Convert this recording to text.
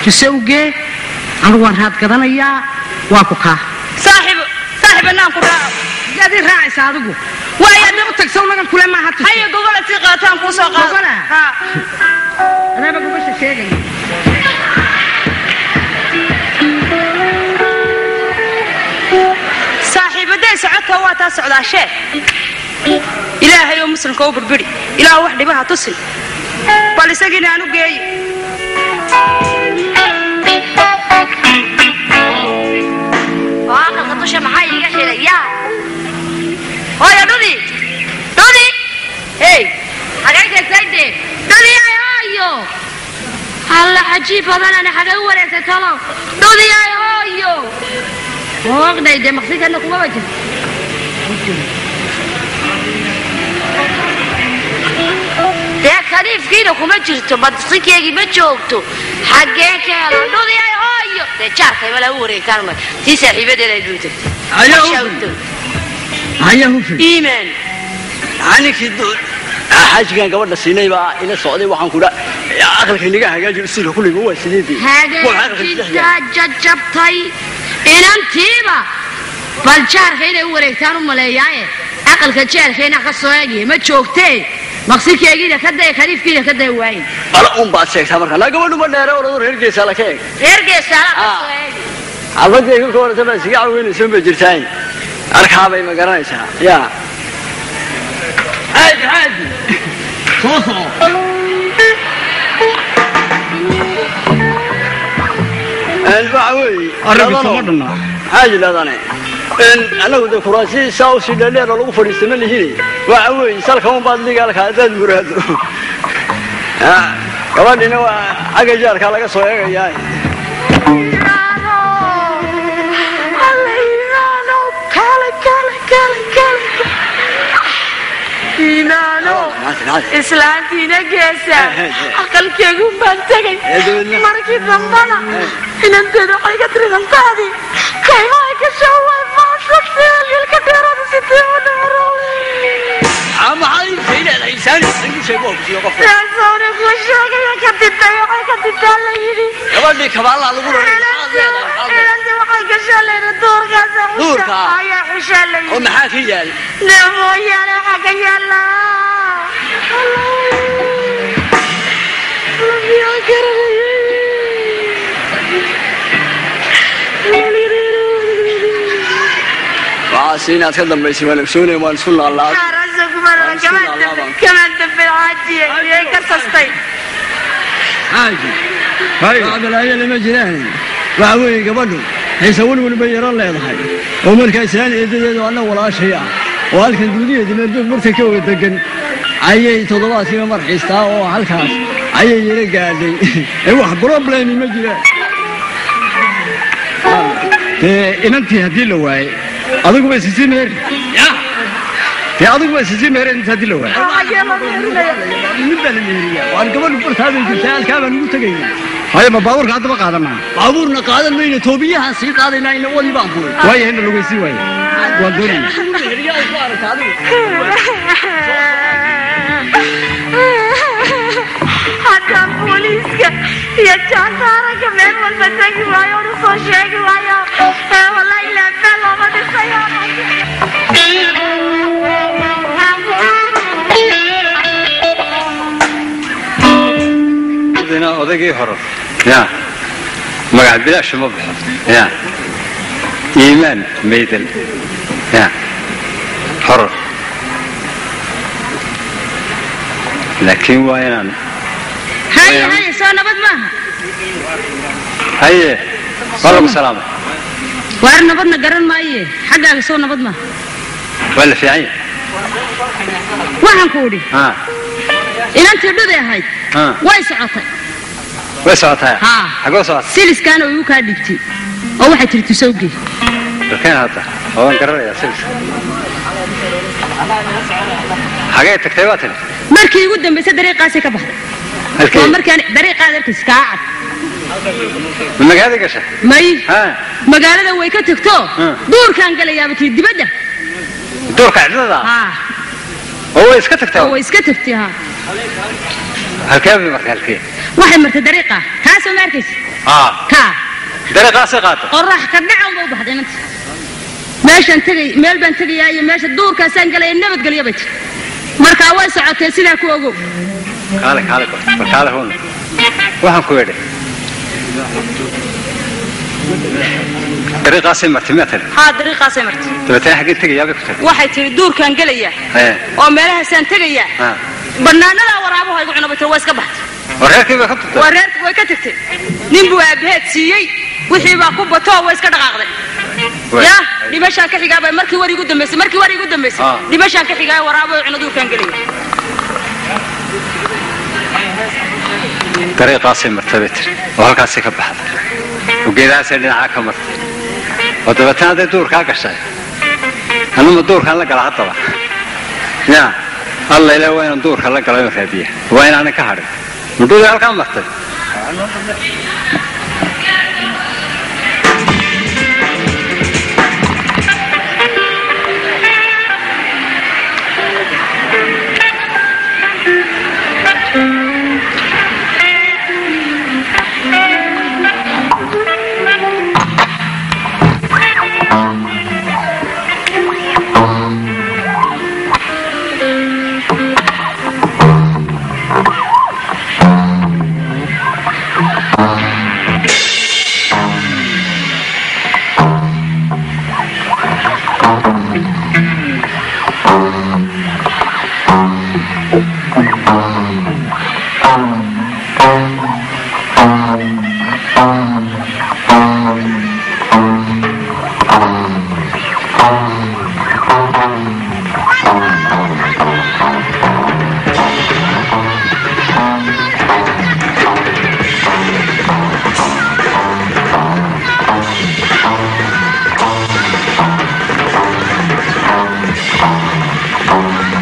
tusawgee anigu waan raad gadanayaa waa ku kaa saaxiib saaxiib anaan ku raaco yaad ii raacaysa adigu waayaa daba tagsaw nagan kule maaha tus haya gogola sii qaataan kuu soo qaado Gogola? Ha. adaaba gubasha sheegaya saaxiibaday socodka waa taa socdaashee ilaahay oo muslimka u burburi ilaah wax dhibaha tusin bal isagiina aan u geeyo oo aqalka dusha maxaa iiga xidhayaa hooyo dhudi dhudi hey xagay tagtayde dhudi ay hooyo alla cajiib badanane xagay u wareegtay talo dhudi ay hooyo hooqday dee maqsinkana kumaba jirto dee kaliifkiina kuma jirto maqsinkeygii ma joogto xaggee ka helo dhudi ay hooyo dee jaarkay mala u wareegtaan ma tii saaxiibadeeda ay dhuutay Ayaa u Shawto. haya hufin iimaan ninkii xaajigan gabadha siinay baa ila socday waxaan kudha aqalka inaga hagaaji usulka kulliga waa sideedii hagaajintaa jajabtay inantiiba bal jaarka inay u wareegtaan u maleeyaaye aqalka jeelkayna ka soo eegaya ma joogtee maqsinkeegiina ka daya kaliifkiina ka daya waaye bala un baad sheegtaa marka laa gabadhu ma dheere orado reer geesaa la ka eeg reer geesaala ka Ah. soo eegi xaafadii ka horata baa siga caweynayso ma jirtaan arkaabay ma garanaysaa ya caadi caadi soo soco waxa weeye Arrinka ladano- kama dhanna. maxaa yidhahdane anagu de kuraasi saa usii dheerdheer oo lagu fadhiista ma lihine waxa weeye salka un baad ligaalka haddaad muraado Ya, gabadhina waa xagga jaarkaa laga soo eegayaa islaantiina geesa Eh, eh, eh. aqalkeegu baan tegay Eh, dabeedna? markii dambana inanteeda waxay ka tiridantaadi kaymaha ka shaway maashatee wiilka dheerada sitee u dhamarowsawna ku sheegaya ka ditay waxay ka ditaa la yidhi gabadhii kabaallaa lagu inanti waxay gashaa layidhi duurkaasa Duurka? ayaa xushaa la oo yidhi maxaa ka yaal dee mooyaane waxaa ka yaala waxaas inaad ka dambaysay waan ogsoonay waan isku laalaad kamaan dambe xaajiye miyay ka sastay xaaji bacdalaayo lama jiraan waxa weeye gabadhu xiise welwel bay yaro leedahay oo markaa islaan eedadeedu anna walaashay ah oo halkan duudiyeedi meeldoog marta ka wada degan ayay toddobaadkiiba mar xiistaa oo halkaas ayay yara gaadhay ee wax problemi ma jiraan dee inantii haddii la waaye adiguba isisii meeri dee adiguba isisii meeri inta haddii la waaye mid baa la meeriyaa waan gabadhu bartaabay jirtaa halkaa baan ugu tegayna haya ma baabuurka haddaba qaadanaa baabuurna qaadan mayno toobiyahaan sii qaadaynaa ina wadi baan furay waayo inna lugaysii waaye waan doonaya haddaan booliiska iyo jaantaaranka meel walba tegi waayo onu soo sheegi waayo ee wallahi ilaa meel looma dhisayo dina odaygii hore ya magac bilaash ma baxo ya iimaan maydan ya horor laakiin waa inaan haya haya soo nabad maaha haye waa lagu salaamay waar nabadna garan maaye xaggaaga soo nabad maaha waa la fiican yahay waxaan ku idhi ha inantii dhuday ahayd ha way socotay way socotaa Haa. xagoo socota siliskaana way u kaa dhigtay oo waxay tiri tusawgee dalkeen hadda oo waan garanayaa silka xagee tagtay waa tani markii ugu dambaysa dariiqaasay ka baxday halkee waa markaan dariiqaad arkaysa kaa cad ma magaalada gasha may ha magaalada way ka tagto Hmm. duurkaan galayaaba tii dibadda duurka cidlada haa oo way iska tagtaa oo way iska tagtay haa halkee bay marka halkee waxay martay dariiqa taasoo ma arkaysa aa ka dariiqaasay qaata qorax ka dhacan ba u baxday inanta meeshaan tegay meel baan tegayaa iyo meesha duurkaasaan galaya nabadgelyo bay tiri markaa way socotee sidaa ku ogow kaale kaale bal kaale huna waxaan ku idhi dariiqaasay martay miyaa tiri haa dariiqaasay martay dabeetana xaggee tegayaabay ku tiri waxay tiri duurkaan gelayaa ee oo meelahaasaan tegayaa ah bannaanadaa waraabuha igu cunaba tiri waa iska baxtay oo reerkii bay ka turtay waa reerka way ka tagtay nin buu aabaheed siiyey wixii baa ku bato oo way iska dhaqaaqday Way. ya dhimashaan ka xigaaba markii war igu dambaysay markii war igu dambaysay Ah. dhimashaan ka xigaayo waraabo cuno duurkaan gelaya dariiqaasay martay bay tiri oo halkaasay ka baxday oo geedahaasay dhinacaa ka martay oo dabeetana hadday duurkaa gashay anuma duurkaan la gala haddaba ya alla ilaa waa inaan duurka la galo in raadiya waa inaanan ka hadhin mudhudii halkaa martay Thank